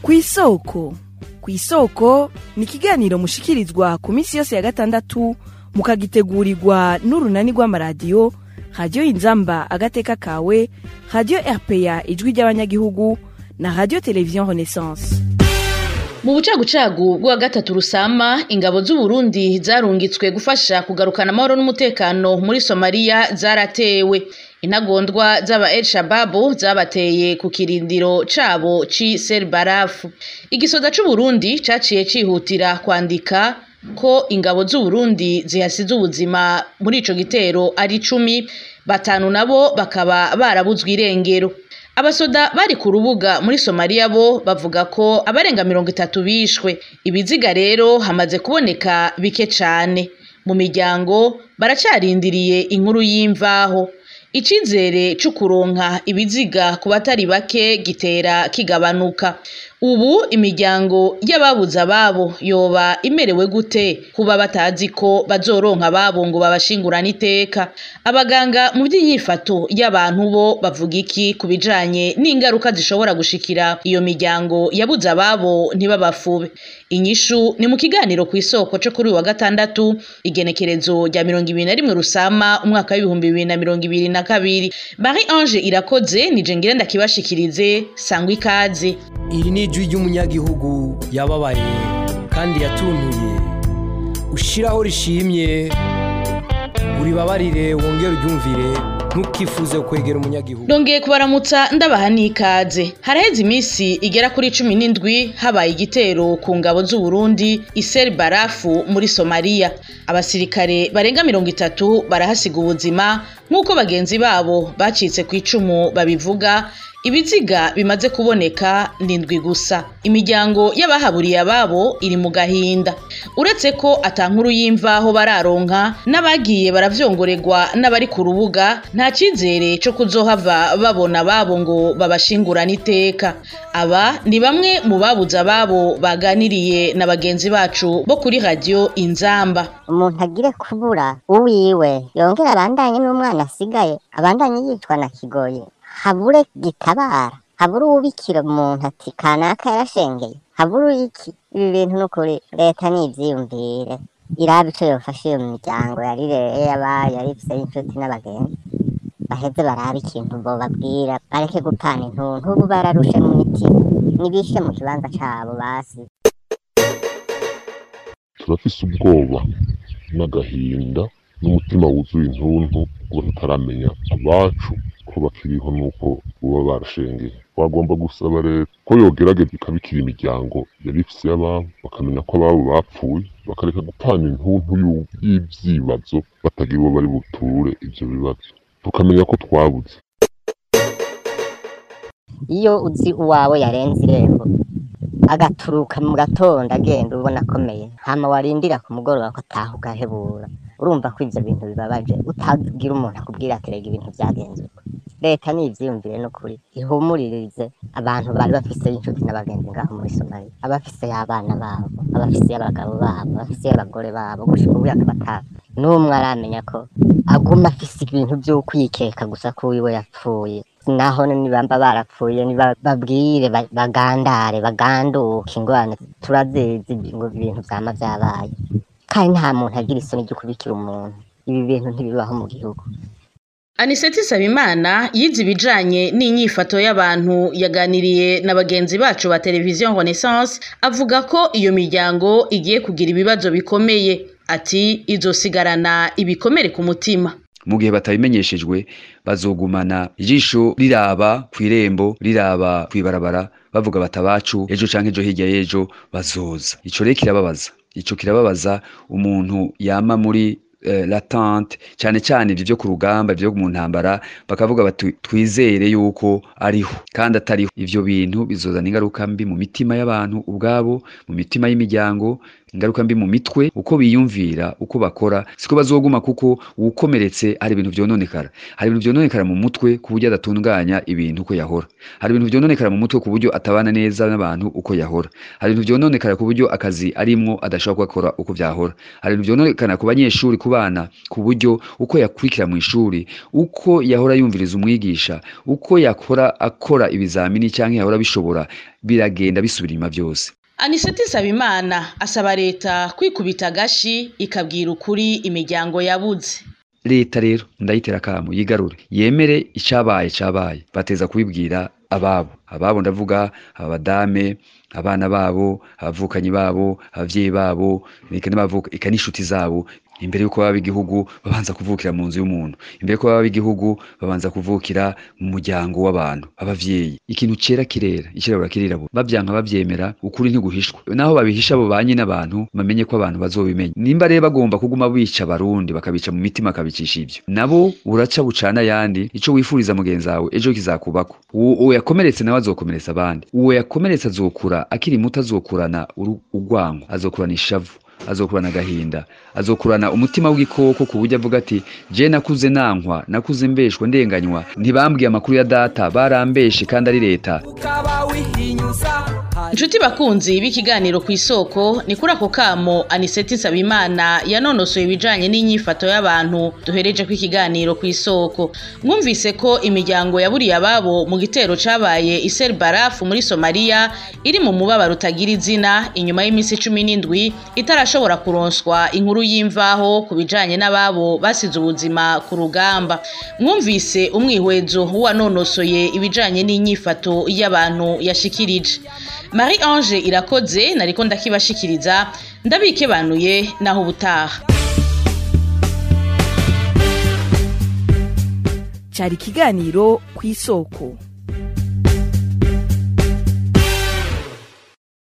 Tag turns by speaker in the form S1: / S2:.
S1: kw'isoko kw'isoko ni ikiganiro mushikirizwa ku minsi yose ya gatandatu mukagitegurirwa n'urunani rw'amaradiyo radiyo inzamba agateka kawe radiyo rpa ijwi ry'abanyagihugu na radiyo televiziyo renaissance
S2: mu bucagucagu bwa gatatu rusama ingabo z'uburundi zarungitswe gufasha kugarukana amahoro n'umutekano muri somaliya zaratewe intagondwa z'aba el shababu zabateye ku kirindiro cabo ci serbarafu igisoda c'uburundi caciye cihutira kwandika ko ingabo z'uburundi zihasize ubuzima muri ico gitero ari icumi batanu nabo bakaba barabuzwe irengero abasoda bari ku rubuga muri somaliya bo bavuga ko abarenga mirongo itatu bishwe ibiziga rero hamaze kuboneka bike cane mu miryango baracarindiriye inkuru y'imvaho icizere c'ukuronka ibiziga ku batari bake gitera kigabanuka ubu imiryango y'ababuze ababo yoba imerewe gute kuba batazi ko bazoronka ababo ngo babashingurane iteka abaganga mu by'inyifato y'abantu bo bavuga iki ku bijanye n'ingaruka zishobora gushikira iyo miryango yabuze ababo ntibabafube inyishu ni mu kiganiro ku isoko co kuri uyu wa gatandatu igenekerezo rya mirongo ibiri na rimwe rusama umwaka w'ibihumbi bibiri na mirongo ibiri na kabiri marie ange irakoze nije ngira ndakibashikirize sangwa ikaze
S3: iri ni ijwi ry'umunyagihugu yababaye kandi yatuntuye ushiraho rishimye uribabarire wongere uryumvire ntukifuze kwegera umunyagihugu
S2: ndongeye kubaramutsa ndabaha n'ikaze haraheze iminsi igera kuri cumi n'indwi habaye igitero ku ngabo z'uburundi iseri barafu muri somaliya abasirikare barenga mirongo itatu barahasiga ubuzima nk'uko bagenzi babo bacitse ku icumu babivuga ibiziga bimaze kuboneka ndindwi gusa imiryango y'abahaburiye ababo iri mu gahinda uretse ko atankuru y'imvaho bararonka n'abagiye baravyongoregwa n'abari ku rubuga nta cyizere co kuzohava babona ababo ngo babashingurane iteka aba ni bamwe mu babuze ababo baganiriye na bagenzi bacu bo kuri radiyo inzamba
S4: umuntu agire kubura uwiwe yongera abandanye n'umwana asigaye abandanye yicwa na kigoye habure gitabara habure uwubikira umuntu ati kanaka yarashengeye habure iki ibi bintu n'ukuri leta nivyiyumvire iraba ico yofasha iyo miryango yarireye yabaye yarifise inshuti n'abagenzi baheze barabe ikintu bobabwira bareke gupana intuntu ubu bararushe mu mitima nibishe mu kibanza cabo basi
S5: turafise ubwoba n'agahinda n'umutima wuzuye intuntu kuba tutaramenya abacu ko bakiriho nuko boba barashengeye twagomba gusaba leta ko yogerageza ikabikira imiryango yari ifise y'ababo bakamenya ko ababo bapfuye bakareka gupana intuntu y'u- y'ivyibazo batagira uwo bari buture ivyo bibazo tukamenya ko twabuze
S4: iyo uzi uwawe yarenze irembo agaturuka mu gatondo agenda ubona akomeye hama warindira ku mugoroba ko ataha ugahebura urumva ko ivyo bintu bibabaje utagira umuntu akubwira ati rega ibintu vyagenze uko leta nivyiyumvire n'ukuri ihumuririze abantu bari bafise inshuti n'abagenzi ngaho muri somaliya abafise y'abana babo abafise y'abagabo babo abafise y'abagore babo gushika ubu akaba ata n'umwe aramenya ko aguma afise ibintu vy'ukwikeka gusa ko wiwe yapfuye naho nibamba barapfuye nibabwire ba- bagandare baganduke ingorane turazizi ngo ibintu vyama vyabaye kandi nta muntu agira isoni ryo kubikira umuntu ibi bintu ntibibaho mu gihugu
S2: aniseti sabimana yize ibijanye n'inyifato y'abantu yaganiriye na bagenzi bacu ba televiziyo renaissance avuga ko iyo miryango igiye kugira ibibazo bikomeye ati izosigarana ibikomere ku mutima
S6: mu gihe batabimenyeshejwe bazogumana ijisho riraba ku irembo riraba kw'ibarabara bavuga batabacu ejo canke ejo hirya y'ejo bazoza ico rero kirababaza ico kirababaza umuntu yama muri eh, latente cyane cyane ibyo byo ku rugamba ibyo mu ntambara bakavuga bati twizere yuko ariho kandi atariho ivyo bintu bizozana ingaruka mbi mu mitima y'abantu ubwabo mu mitima y'imiryango ingaruka mbi mu mitwe uko biyumvira uko bakora siko bazoguma kuko uwukomeretse hari ibintu vyononekara hari ibintu vyononekara mu mutwe ku buryo adatunganya ibintu uko yahora hari ibintu vyononekara mu mutwe ku buryo atabana neza n'abantu uko yahora hari ibintu vyononekara ku buryo akazi arimwo adashobora gukora uko vyahora hari ibintu vyononekana ku banyeshuri ku bana ku buryo uko yakurikira mu ishuri uko yahora yumviriza umwigisha uko yakora akora ibizamini canke yahora bishobora biragenda bisubira inyuma vyose
S2: aniseti nsabimana asaba leta kwikubita agashi ikabwira ukuri imiryango yabuze
S6: leta rero ndayitera akamo yigarure yemere icabaye cabaye bateza kubibwira ababo ababo ndavuga abadame abana babo abavukanyi babo abavyeyi babo eka n'abavuka eka n'inshuti zabo imbere yuko baba igihugu babanza kuvukira mu nzu y'umuntu imbere yuko baba igihugu babanza kuvukira mu muryango w'abantu abavyeyi ikintu cera kirera ikirabura kirirabura bavyanka bavyemera ukuri ntiguhishwa naho babihisha abo banyi n'abantu bamenye ko abantu bazobimenya nimba rero bagomba kuguma bica abarundi bakabica mu mitima akabicisha ivyo nabo buraca bucana ayandi ico wifuriza mugenzi wawe ejo kizakubako uwo yakomeretse nawe azokomeretsa abandi uwo yakomeretse azokura akiri muto azokurana urwango azokurana ishavu azokurana agahinda azokurana umutima w'igikoko ku buryo avuga ati je nakuze nankwa nakuze mbeshwa ndenganywa ntibambwiye amakuru ya data barambeshe kandi ari leta
S2: inshuti bakunzi b'ikiganiro ku isoko ni kuri ako kamo aniseti nsabimana yanonosoye ibijanye n'inyifato y'abantu duhereje ko ikiganiro ku isoko mwumvise ko imiryango yaburiye ababo mu gitero cabaye isel barafu muri somaliya iri mu mubabaro utagira izina inyuma y'iminsi cumi n'indwi itarashobora kuronswa inkuru y'imvaho ku bijanye n'ababo basize ubuzima ku rugamba mwumvise umwihwezo w'uwanonosoye ibijanye n'inyifato y'abantu yashikirije marie ange irakoze nariko ndakibashikiriza ndabikebanuye naho ubutaha
S1: cyari ikiganiro ku isoko